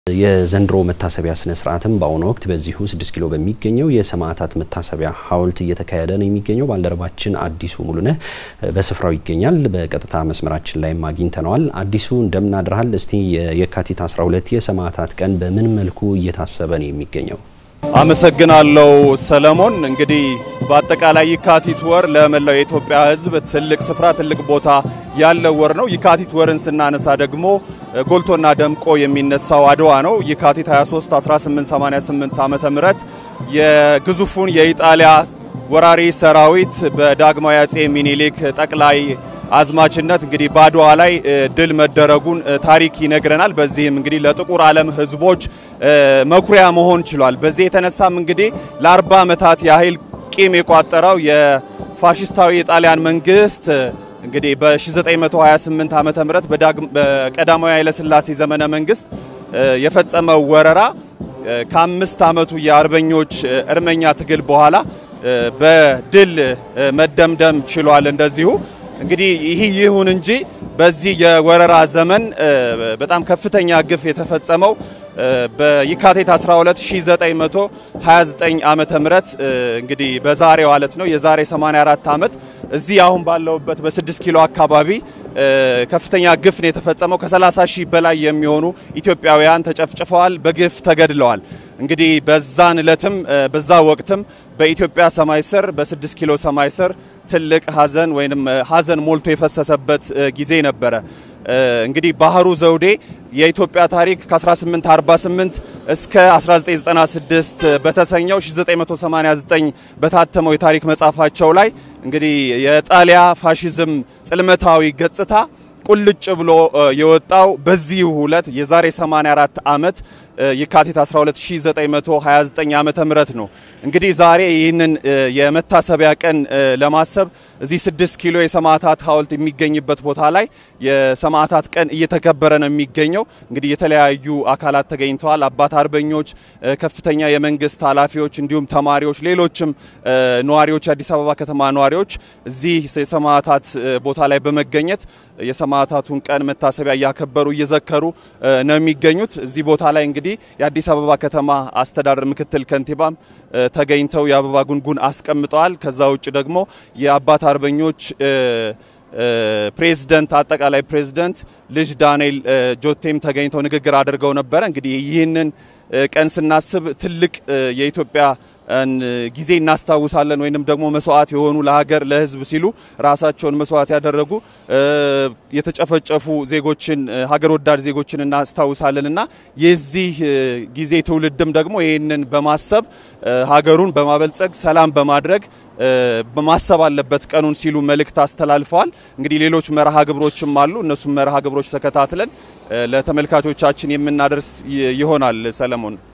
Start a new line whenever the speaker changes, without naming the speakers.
የዘንድሮ መታሰቢያ ስነ ስርዓትም በአሁኑ ወቅት በዚሁ ስድስት ኪሎ በሚገኘው የሰማዕታት መታሰቢያ ሐውልት እየተካሄደ ነው የሚገኘው። ባልደረባችን አዲሱ ሙሉነህ በስፍራው ይገኛል። በቀጥታ መስመራችን ላይም አግኝተነዋል። አዲሱ እንደምን አድረሃል? እስቲ የካቲት 12 የሰማዕታት ቀን በምን መልኩ እየታሰበ ነው የሚገኘው?
አመሰግናለሁ ሰለሞን። እንግዲህ በአጠቃላይ የካቲት ወር ለመላው የኢትዮጵያ ሕዝብ ትልቅ ስፍራ ትልቅ ቦታ ያለው ወር ነው። የካቲት ወርን ስናነሳ ደግሞ ጎልቶና ደምቆ የሚነሳው አድዋ ነው። የካቲት 23 1888 ዓመተ ምህረት የግዙፉን የኢጣሊያ ወራሪ ሰራዊት በዳግማዊ አጼ ሚኒሊክ ጠቅላይ አዝማችነት እንግዲህ በአድዋ ላይ ድል መደረጉን ታሪክ ይነግረናል። በዚህም እንግዲህ ለጥቁር ዓለም ህዝቦች መኩሪያ መሆን ችሏል። በዚህ የተነሳም እንግዲህ ለ40 ዓመታት ያህል ቂም የቋጠረው የፋሽስታዊ የጣሊያን መንግስት እንግዲህ በ1928 ዓመተ ምህረት በቀዳማዊ ኃይለ ሥላሴ ዘመነ መንግስት የፈጸመው ወረራ ከአምስት ዓመቱ የአርበኞች እርመኛ ትግል በኋላ በድል መደምደም ችሏል። እንደዚሁ እንግዲህ ይህ ይሁን እንጂ በዚህ የወረራ ዘመን በጣም ከፍተኛ ግፍ የተፈጸመው በየካቲት 12 1929 ዓመተ ምህረት እንግዲህ በዛሬው ዕለት ነው። የዛሬ 84 ዓመት እዚህ አሁን ባለውበት በ6 ኪሎ አካባቢ ከፍተኛ ግፍ ነው የተፈጸመው። ከ30 ሺህ በላይ የሚሆኑ ኢትዮጵያውያን ተጨፍጭፈዋል፣ በግፍ ተገድለዋል። እንግዲህ በዛን ዕለትም በዛ ወቅትም በኢትዮጵያ ሰማይ ስር በ6 ኪሎ ሰማይ ስር ትልቅ ሀዘን ወይም ሀዘን ሞልቶ የፈሰሰበት ጊዜ ነበረ። እንግዲህ ባህሩ ዘውዴ የኢትዮጵያ ታሪክ ከ1848 እስከ 1996 በተሰኘው 1989 በታተመው የታሪክ መጽሐፋቸው ላይ እንግዲህ የጣሊያ ፋሺዝም ጽልመታዊ ገጽታ ቁልጭ ብሎ የወጣው በዚህ ዕለት የዛሬ 84 ዓመት የካቲት 12 1929 ዓመተ ምህረት ነው። እንግዲህ ዛሬ ይህንን የመታሰቢያ ቀን ለማሰብ እዚህ 6 ኪሎ የሰማዕታት ሐውልት የሚገኝበት ቦታ ላይ የሰማዕታት ቀን እየተከበረ ነው የሚገኘው። እንግዲህ የተለያዩ አካላት ተገኝተዋል። አባት አርበኞች፣ ከፍተኛ የመንግስት ኃላፊዎች፣ እንዲሁም ተማሪዎች፣ ሌሎችም ነዋሪዎች፣ የአዲስ አበባ ከተማ ነዋሪዎች እዚህ የሰማዕታት ቦታ ላይ በመገኘት የሰማዕታቱን ቀን መታሰቢያ እያከበሩ እየዘከሩ ነው የሚገኙት። እዚህ ቦታ ላይ እንግዲህ የአዲስ አበባ ከተማ አስተዳደር ምክትል ከንቲባም ተገኝተው የአበባ ጉንጉን አስቀምጠዋል። ከዛ ውጭ ደግሞ የአባት አርበኞች ፕሬዝደንት አጠቃላይ ፕሬዝደንት ልጅ ዳንኤል ጆቴም ተገኝተው ንግግር አድርገው ነበረ። እንግዲህ ይህንን ቀን ስናስብ ትልቅ የኢትዮጵያ ጊዜ እናስታውሳለን። ወይንም ደግሞ መስዋዕት የሆኑ ለሀገር ለሕዝብ ሲሉ ራሳቸውን መስዋዕት ያደረጉ የተጨፈጨፉ ዜጎችን ሀገር ወዳድ ዜጎችን እናስታውሳለን እና የዚህ ጊዜ ትውልድም ደግሞ ይህንን በማሰብ ሀገሩን በማበልጸግ ሰላም በማድረግ በማሰብ አለበት ቀኑን ሲሉ መልእክት አስተላልፈዋል። እንግዲህ ሌሎች መርሃ ግብሮችም አሉ። እነሱም መርሃ ግብሮች ተከታትለን ለተመልካቾቻችን የምናደርስ ይሆናል። ሰለሞን